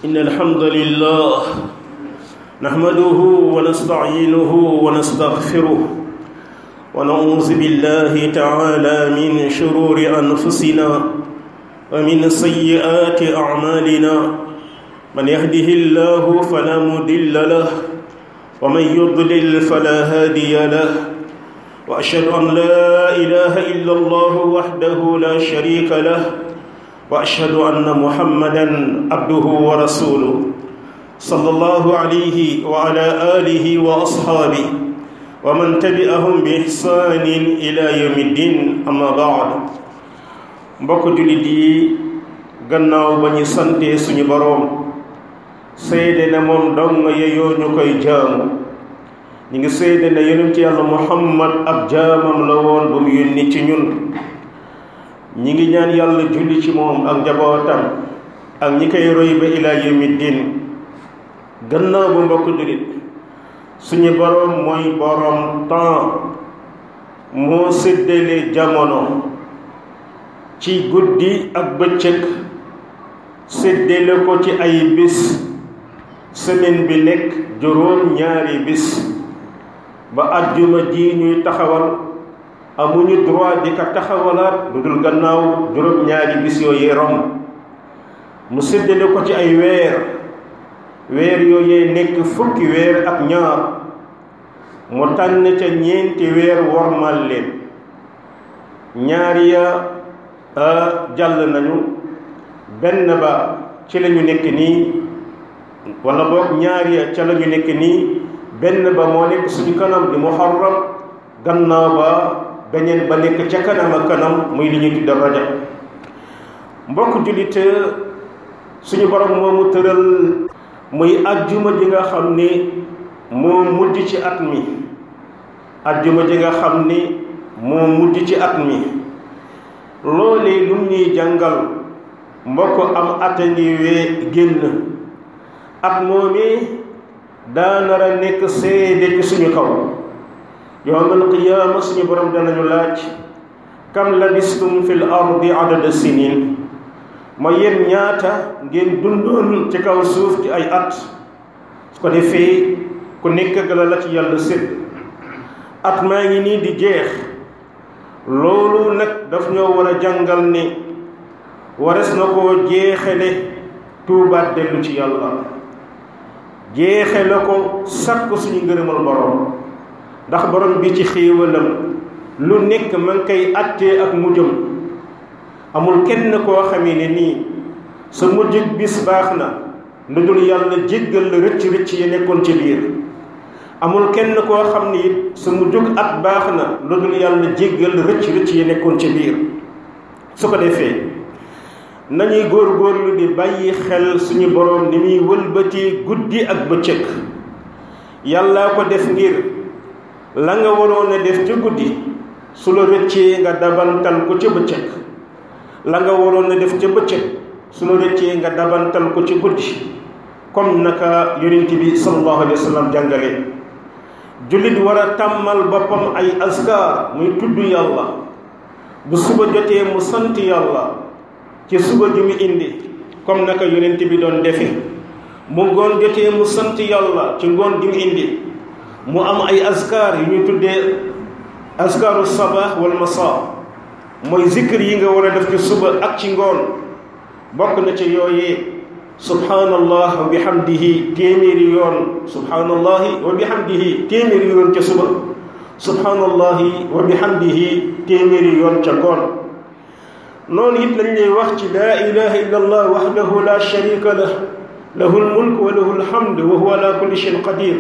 إن الحمد لله نحمده ونستعينه ونستغفره ونعوذ بالله تعالى من شرور أنفسنا ومن سيئات أعمالنا من يهده الله فلا مضل له ومن يضلل فلا هادي له وأشهد أن لا إله إلا الله وحده لا شريك له واشهد ان محمدا عبده ورسوله صلى الله عليه وعلى اله واصحابه ومن تبعهم باحسان الى يوم الدين اما بعد mbokk jullit yi gannaaw ba ñu sante suñu boroom seede ne moom dong yeyoo ñu koy jaamu ñu ngi seede ne yonent yàlla muhammad ab jaamam la woon bu mu yónni ci ñun ñi ngi ñaan yàlla julli ci moom ak njabootam ak ñi koy roy ba ilaa yawmi diin gannaaw bu mbokk jullit suñu boroom mooy boroom temps moo séddale jamono ci guddi ak bëccëg séddale ko ci ay bis semaine bi nekk juróom ñaari bis ba àjjuma ji ñuy taxawal amuñu droit di ko taxawalaat lu dul gannaaw juróom-ñaari bis yooyee romb mu séddale ko ci ay weer weer yooyee nekk fukki weer ak ñaar mu tànn ca ñeenti weer wormal leen ñaar ya jàll nañu benn ba ci la ñu nekk nii wala boog ñaar ya ca la ñu nekk nii benn ba moo nekk suñu kanam di muharram gannaaw ba beneen ba nekk ca kanam ak kanam muy li ñuy tudde rajab mbokk jullit suñu borom moomu tëral muy ajjuma ji nga xam ni moo mujj ci at mi ajjuma ji nga xam ni moo mujj ci at mi loolee lum ñuy jàngal mbokk am ata ngi wee génn at moomee daa nar a nekk seede ci suñu kaw yowmal qiyaama suñu borom danañu laaj kam labistum fil ardi adada sinin ma yéen ñaata ngeen dundoon ci kaw suuf ci ay at su ko defee ku nekk gala la ci yàlla sédd at maa ngi nii di jeex loolu nag daf ñoo war a jàngal ni wares na koo jeexele tuubaat dellu ci yàlla jeexele ko sakk suñu ngërëmal borom ndax borom bi ci xéewalam lu nekk ma ngi koy attee ak mujjam amul kenn koo xamee ne nii sa mujjug bis baax na lu dul yàlla jéggal la rëcc rëcc yi nekkoon ci biir amul kenn koo xam ne it sa mujjug at baax na lu dul yàlla jéggal la rëcc rëcc yi nekkoon ci biir su ko defee nañuy góor-góorlu di bàyyi xel suñu borom ni muy wëlbati guddi ak bëccëg yàllaa ko def ngir la nga waroon a def ca guddi su la rëccee nga dabantal ko ca bëccëg la nga waroon a def ca bëccëg su la rëccee nga dabantal ko ci guddi comme naka yonent bi sallallahu alayhi wa sallam jàngale jullit war a tàmmal boppam ay askar muy tudd yàlla bu suba jotee mu sant yàlla ci suba ju mu indi comme naka yonent bi doon defe mu ngoon jotee mu sant yàlla ci ngoon ju mu indi mu am ay askar yu ñu tuddee askaru sabah wal masa mooy zikr yi nga war a def ci suba ak ci ngoon bokk na ci yooyee subhanallah wa bihamdihi téeméeri yoon subhanallahi wa bihamdihi téeméeri yoon ca suba subhanallahi wa bihamdihi téeméeri yoon ca ngoon noonu it lañ lay wax ci laa ilaha illa allah wahdahu la sharika lah lahu lmulk wa lahu lhamd wa huwa ala kulli shayin qadir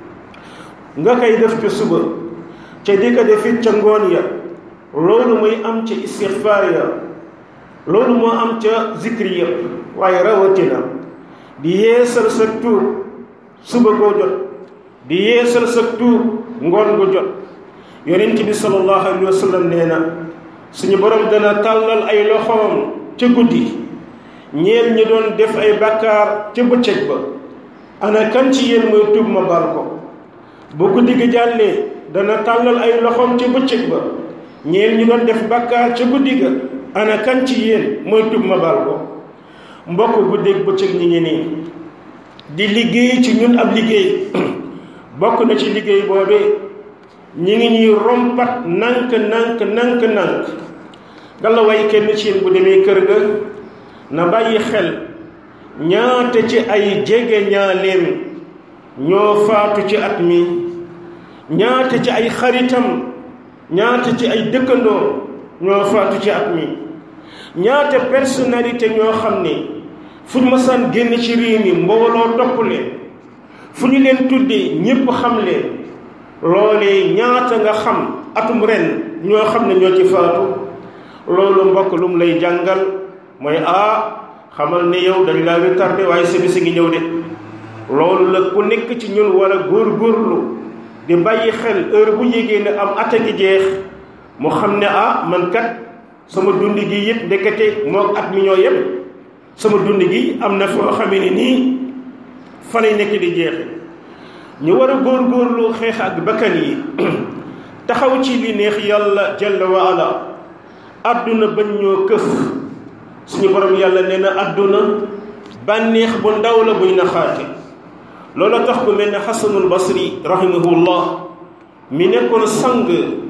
nga koy def ca suba ca di ko defit ca ngoon ya loolu muy am ca istixfaar ya loolu moo am ca zikri ya waaye rawatina di yeesal sa tuub suba goo jot di yeesal sa tuub ngoon gu jot yonent bi sallallahu alayhi wa sallam nee na suñu borom dana tàllal ay loxoom ca guddi ñeel ñi doon def ay bàkkaar ca bëccëg ba ana kan ci yéen mooy tuub ma baal ko bu guddi gi jàllee dana tàllal ay loxoom ca bëccëg ba ñeel ñi doon def bàkkaar ca guddi ga ana kan ci yéen mooy tub ma baal ko mbokk guddeeg bëccëg ñi ngi nii di liggéey ci ñun ab liggéey bokk na ci liggéey boobee ñi ngi ñuy rompat nank nank nank nank galla way kenn ci yéen bu demee kër ga na bàyyi xel ñaata ci ay jege ñaaleem ñoo faatu ci at mi ñaata ci ay xaritam ñaata ci ay dëkkandoo ñoo faatu ci at mi ñaata personnalité ñoo xam ne fu ñu masaan génn ci réew mi mbooloo topp leen fu ñu leen tuddee ñépp xam leen loolee ñaata nga xam atum ren ñoo xam ne ñoo ci faatu loolu mbokk lu mu lay jàngal mooy ah xamal ne yow dañ laa retardé waaye sa bisi ngi ñëw de loolu la ku nekk ci ñun war a góor-góorlu di bàyyi xel heure bu yégee ne am at a ngi jeex mu xam ne ah man kat sama dund gi yëpp ndekete moo at mi ñoo yem sama dund gi am na foo xamee ne nii fa lay nekk di jeexe ñu war a góor-góorlu xeex ak bakkan yi taxaw ci li neex yàlla jalla wa ala àdduna bañ ñoo këf suñu borom yàlla nee na àdduna bànneex bu ndaw la buy naxaate loola tax ku mel ne xasanul basri rahimahullah mi nekkoon sang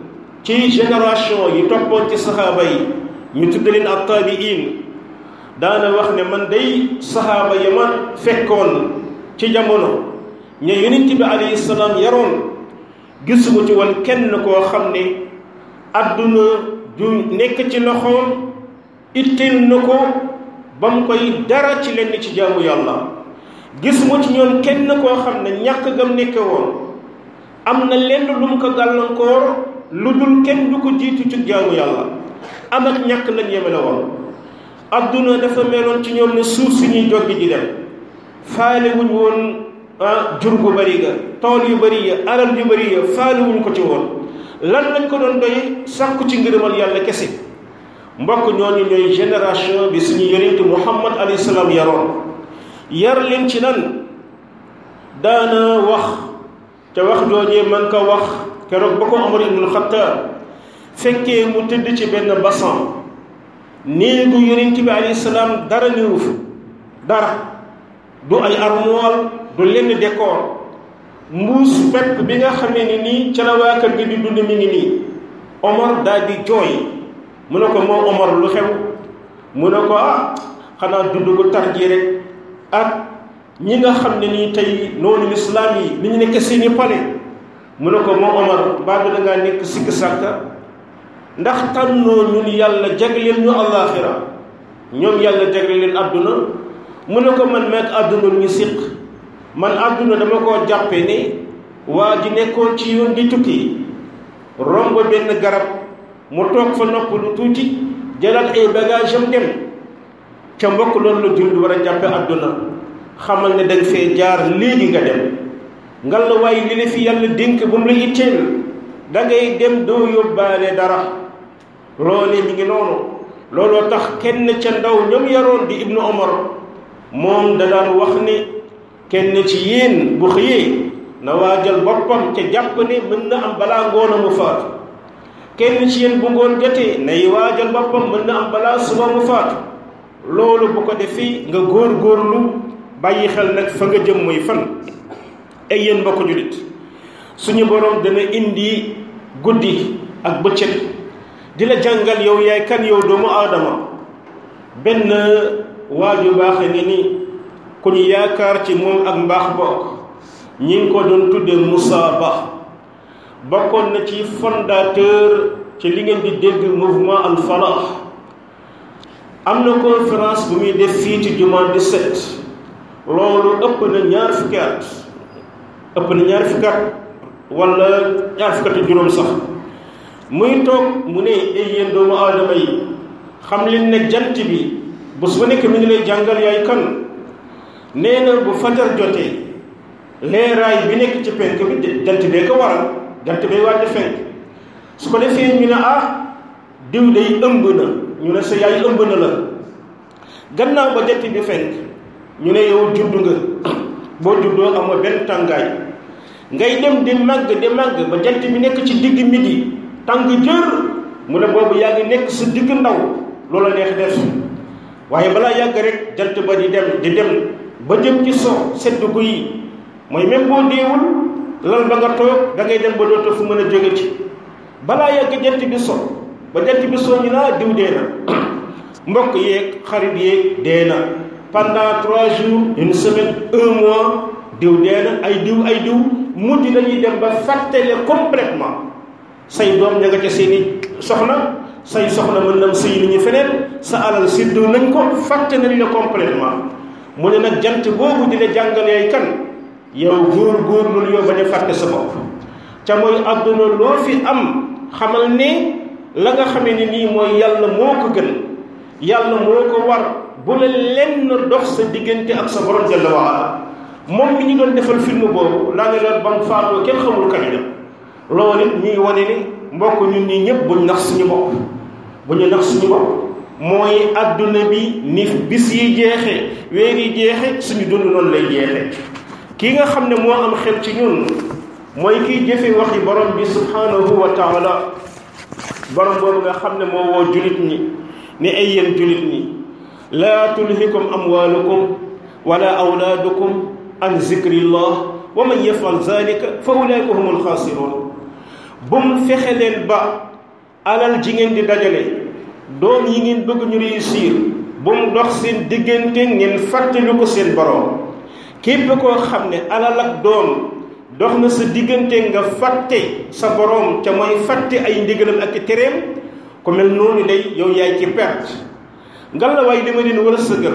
ci génération yi toppoon ci saxaaba yi ñu tudd leen ak taabiin daana wax ne man day saxaaba ya ma fekkoon ci jamono ña yonent bi alayhi salaam yaroon gisuma ci woon kenn koo xam ne àdduna du nekk ci loxoom itteel na ko ba mu koy dara ci lenn ci jaamu yàlla gisuma ci ñoom kenn koo xam ne ñàkk gam nekke woon am na lenn lu mu ko gàllankoor lu dul kenn du ko jiitu ci jaamu yàlla am ak ñàkk lañ yemele woon adduna dafa meloon ci ñoom ne suuf si ñuy joggi di dem faale wuñ woon jur gu bëri ga tool yu bëri ya alal yu bëri ya faale wuñ ko ci woon lan lañ ko doon doy sàkku ci ngërëmal yàlla kese mbokk ñooñu ñooy génération bi suñu yonent muhammad alayhi salaam yaroon yar leen ci lan daana wax ca wax joojee man ko wax keroog ba ko Omar ibnul Xattaab fekkee mu tëdd ci benn basan néegu yonent bi alayhi salaam dara néewu fa dara du ay armoire du lenn décor mbuus pepp bi nga xamee ni nii ca la waa kër gi di dund mi ngi nii Omar daal di jooy mu ne ko moo Omar lu xew mu ne ko ah xanaa dund ko tar ji rek ak ñi nga xam ne nii tey noonu lislaam yi ni ñu nekk seeni pale mu ne ko moo Omar mbaa bi da ngaa nekk sikk sàkka ndax tànnoo ñun yàlla jagleel ñu àllaaxira ñoom yàlla jagleel leen àdduna mu ne ko man meek àdduna lu ñu siq man àdduna dama koo jàppe ne waa ji nekkoon ci yoon di tukki romb benn garab mu toog fa nopp lu tuuti jëlaat ay bagage am dem ca mbokk loolu la jullit war a jàppe àdduna xamal ne danga fee jaar léegi nga dem ngal la waaye li la fi yàlla dénk bu mu la itteel da ngay dem doo yóbbaale dara loolee mi ngi noonu looloo tax kenn ca ndaw ñoom yaroon di ibnu omar moom da daan wax ne kenn ci yéen bu xëyee na waajal boppam ca jàpp ne mën na am balaa ngoon a mu faatu kenn ci yéen bu ngoon jotee nay waajal boppam mën na am balaa suba mu faatu loolu bu ko defee nga góor góorlu bàyyi xel nag fa nga jëm mooy fan ay yéen mbokk julit suñu borom dana indi guddi ak bëccëg di la jàngal yow yaay kan yow doomu aadama benn waaju baaxe ngi ni ku ñu yaakaar ci moom ak mbaax bokk ñi ngi ko doon tudde Moussa Ba bokkoon na ci fondateur ci li ngeen di dégg mouvement al falah am na conférence bu muy def fii ci jumaa di set loolu ëpp na ñaar fukki at ëpp na ñaar fukki at wala ñaar fukki at juróom sax muy toog mu ne ay yéen doomu aadama yi xam leen ne jant bi bés bu nekk mi ngi lay jàngal yaay kan nee na bu fajar jotee leeraay bi nekk ci penk bi jant bee ko waral jant bee waaj a fenk su ko defee ñu ne ah diw day ëmb na ñu ne sa yaay ëmb na la gannaaw ba jant bi fenk ñu ne yow judd nga boo juddoo amoo benn tàngaay ngay dem di màgg di màgg ba jant bi nekk ci digg midi tàng jër mu ne boobu yaa ngi nekk sa digg ndaw loola neex def waaye balaa yàgg rek jant ba di dem di dem ba jëm ci so sedd gu yi mooy même boo deewul lal ba nga toog da ngay dem ba dootoo fu mën a jóge ci balaa yàgg jant bi so ba jant bi so ñu naa diw dee na mbokk yeeg xarit yeeg dee na pendant trois jours une semaine un mois diw dee na ay diw ay diw mujj dañuy dem ba fàttale complètement say doom ña nga ca seeni soxna say soxna mën nam sëy nañu feneen sa alal séddoo nañ ko fàtte nañ la complètement mu ne nag jant boobu di la jàngal yaay kan yow góor góor loolu yow bañ a fàtte sa bopp ca mooy àdduna loo fi am xamal ne la nga xamee ne nii mooy yàlla moo ko gën yàlla moo ko war bu la lenn dox sa diggante ak sa borom jalla wa ala moom mi ñu doon defal film boobu laa ne la bam faatoo kenn xamul kañ la loolu it ñuy wane ni mbokk ñun ñi ñëpp buñ nax suñu bopp bu ñu nax suñu bopp mooy adduna bi ni bis yi jeexe weer yi jeexe suñu dund noonu lay jeexe kii nga xam ne moo am xel ci ñun mooy kiy jëfe waxi borom bi subhanahu wa taala borom boobu nga xam ne moo woo julit ñi ni ay yéen julit ñi laa tulhikum amwalukum wala awlaadukum an zikrillah wa man yafal zalika fa ulaika humul xaasiroon bu mu fexe leen ba alal ji ngeen di dajale doom yi ngeen bëgg ñu réussir bu mu dox seen diggante ngeen fàttali ko seen borom képp koo xam ne alal ak doom dox na sa diggante nga fàtte sa borom ca mooy fàtte ay ndigalam ak tereem ku mel noonu day yow yaay ci perte ngalawaay li ma leen war a sëgal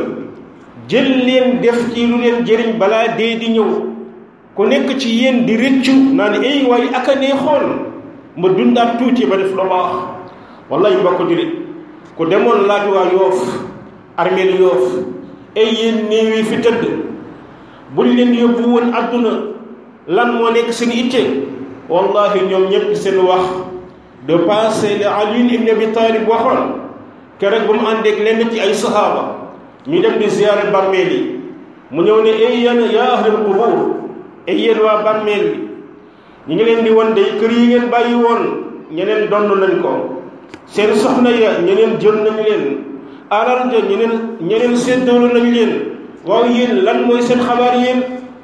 jël leen def ci lu leen jëriñ balaa dee di ñëw ku nekk ci yéen di rëccu naa ne ay waay aka neexoon ma dundaat tuuti ba def lu baax wallahi mbokk julit ku demoon laaj waa yoof armeel yoof ay yéen néew yi fi tëdd buñ leen yóbbu woon àdduna lan moo nekk seen itte wallahi ñoom ñëpp seen wax de passé le Ali ibn Abi Talib waxoon keroog ba mu àndeek lenn ci ay sahaaba ñu dem di ziyaare bàmmeel yi mu ñëw ne ay yéen yaa ahlal qubur ay yéen waa bàmmeel bi ñu ngi leen di won day kër yi ngeen bàyyi woon ñeneen donn nañ ko seen soxna ya ñeneen jël nañ leen alal ja ñeneen ñeneen séddoolu nañ leen waaw yéen lan mooy seen xabaar yéen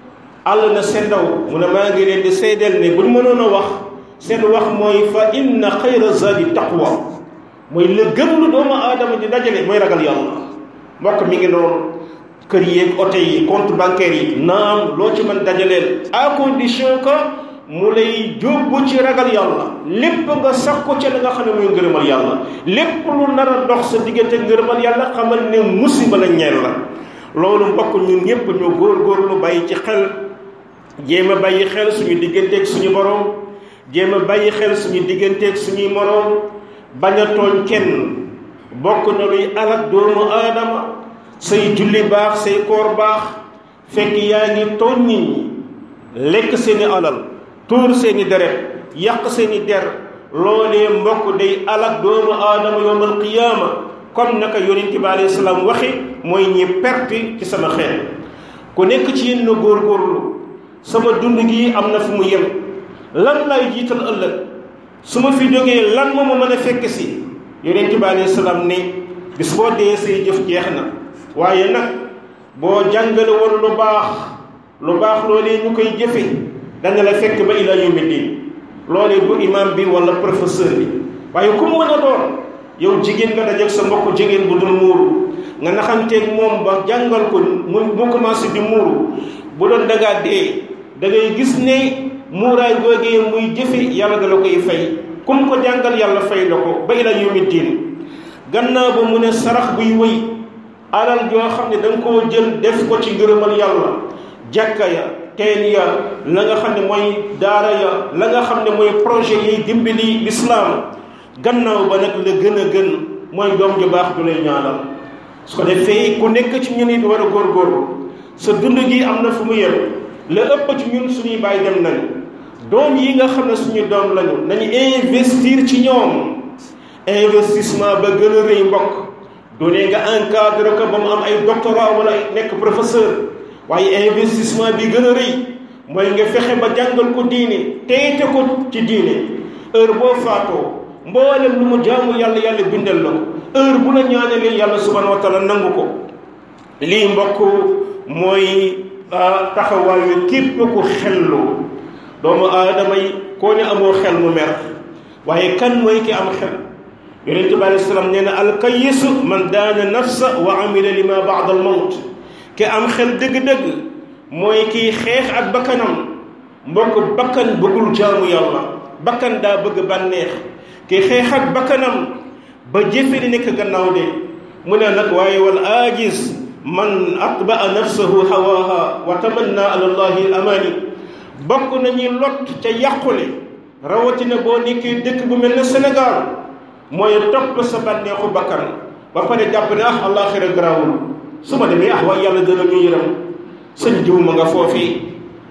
àll na seen ndaw mu ne maa ngi leen di seedeel ne buñ mënoon a wax seen wax mooy fa inna xayra zadi taqwa mooy la gëm lu doomu aadama di dajale mooy ragal yàlla mbokk mi ngi noonu kër yeeg oto yi compte bancaire yi naam loo ci mën dajaleel à condition que mu lay jóbbu ci ragal yàlla lépp nga sax ko ca la nga xam ne mooy ngërëmal yàlla lépp lu nar a dox sa diggante ngërëmal yàlla xamal ne musiba la ñeel la loolu mbokk ñun ñëpp ñu góor-góorlu bàyyi ci xel jéem a bàyyi xel suñu digganteeg suñu borom jéem a bàyyi xel suñu digganteeg suñuy moroom bañ a tooñ kenn bokk na luy alak doomu aadama say julli baax say koor baax fekk yaa ngi tooñ nit ñi lekk seeni alal tuur seeni deret yàq seeni der loolee mbokk day alak doomu aadama yowmal qiyaama comme naka yonent bi alayhi salaam waxi mooy ñi perte ci sama xeet ku nekk ci yéen na góorgóorlu sama dund gi am na fu mu yem lan lay jiital ëllëg su ma fi jógee lan moo ma mën a fekk si yonent bi alayhi salaam ne bis boo dee say jëf jeex na waaye nag boo jàngale woon lu baax lu baax loolee ñu koy jëfe dana la fekk ba ila yawmi diin loolee bu imam bi wala professeur bi waaye ku mu mën a doon yow jigéen nga dajeeg sa mbokk jigéen bu dul muuru nga naxanteeg moom ba jàngal ko mu mu commencé di muuru bu doon dangaa dee da ngay gis ne muuraay googee muy jëfe yàlla da la koy fay kum ko jàngal yàlla fay la ko ba ila yawmi diin gannaaw ba mu ne sarax buy wëy alal joo xam ne da nga koo jël def ko ci ngërëmal yàlla jàkka ya teen ya la nga xam ne mooy daara ya la nga xam ne mooy projet yiy dimbali lislaam gannaaw ba nag la gën a gën mooy doom ju baax du lay ñaanal su ko defee ku nekk ci ñun it war a góorgóorlu sa dund gi am na fu mu yem la ëpp ci ñun suñuy bàyyi dem nañ doom yi nga xam ne suñu doom lañu nañu investir ci ñoom investissement ba gën a rëy mbokk du ne nga encadré ko ba mu am ay doctorat wala nekk professeur waaye investissement bi gën a rëy mooy nga fexe ba jàngal ko diine teyte ko ci diine heure boo faatoo mboolem lu mu jaamu yàlla yàlla bindal la ko heure bu la ñaanalee yàlla subhanahu wa taala nangu ko lii mbokk mooy taxawaayu képp ku xellu doomu aadama yi koo ne amoo xel mu mer waaye kan mooy ki am xel yonente bi alei salaam nee na alkayisu man daana nafsa wa amila lima baada al mawt ki am xel dëgg-dëgg mooy kiy xeex ak bakkanam mbokk bakkan bëggul jaamu yàlla bakkan daa bëgg bànneex ki xeex ak bakkanam ba jëfe di nekk gannaaw de mu ne nag waaye wal ajiz man atbaa nafsahu hawaha wa tamanna ala allahi al amani bokk nañu lot ca yàqule rawatina boo nekkee dëkk bu mel ne Sénégal mooy topp sa bànneexu bakkan ba pare jàpp ne ah àllaaxira garaawul su ma demee ah waaye yàlla dana ñu yëram sëñ diw ma nga foofii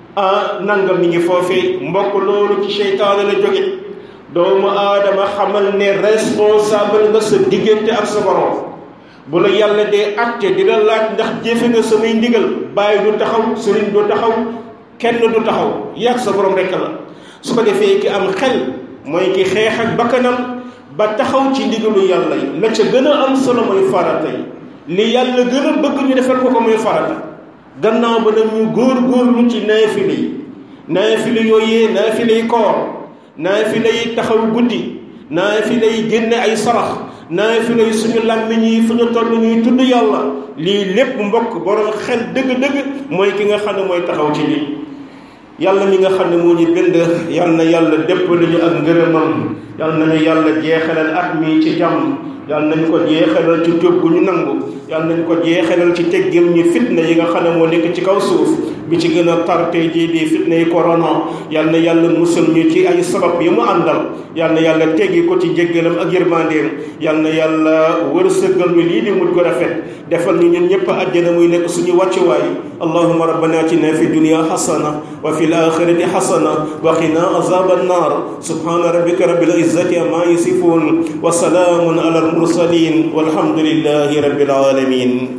ah nangam mi ngi foofii mbokk loolu ci seytaane la jóge doomu aadama xamal ne responsable nga sa diggante ak sa borom bu la yàlla dee acte di la laaj ndax jëfe nga samay ndigal bàyyi du taxaw sëriñ du taxaw kenn du taxaw yàgg sa borom rekk la su ko defee ki am xel mooy ki xeex ak bakkanam ba taxaw ci ndigalu yàlla yi la ca gën a am solo mooy farata yi li yàlla gën a bëgg ñu defal ko ko mooy farata gannaaw ba nag ñu góor góorlu ci naafile yi naafile yooyee naafile yi koor naafile yi taxaw guddi naafile yi génne ay sarax naafile yi suñu làmmiñ yi fu ñu toll ñuy tudd yàlla lii lépp mbokk borom xel dëgg-dëgg mooy ki nga xam ne mooy taxaw ci lii yàlla mi nga xam ne moo ñu bind yal na yàlla déppali ñu ak ngërëmam yal nañu yàlla jeexalal at mi ci jàmm yal nañu ko jeexalal ci tuub gu ñu nangu yal nañu ko jeexalal ci teggil ñu fitna yi nga xam ne moo nekk ci kaw suuf bi ci gën a tar tey jii di fitna yi corona yal na yàlla musal ñu ci ay sabab yi mu àndal yal na yàlla teggi ko ci jéggalam ak yërmandeem yal na yàlla wërsëgal ñu lii di mujj ko rafet defal ñu ñun ñëpp àjjana muy nekk suñu wàccuwaay allahuma rabbana atina fi dunya xasana wa fi الآخرة حسنة وقنا عذاب النار سبحان ربك رب العزة عما يصفون وسلام على المرسلين والحمد لله رب العالمين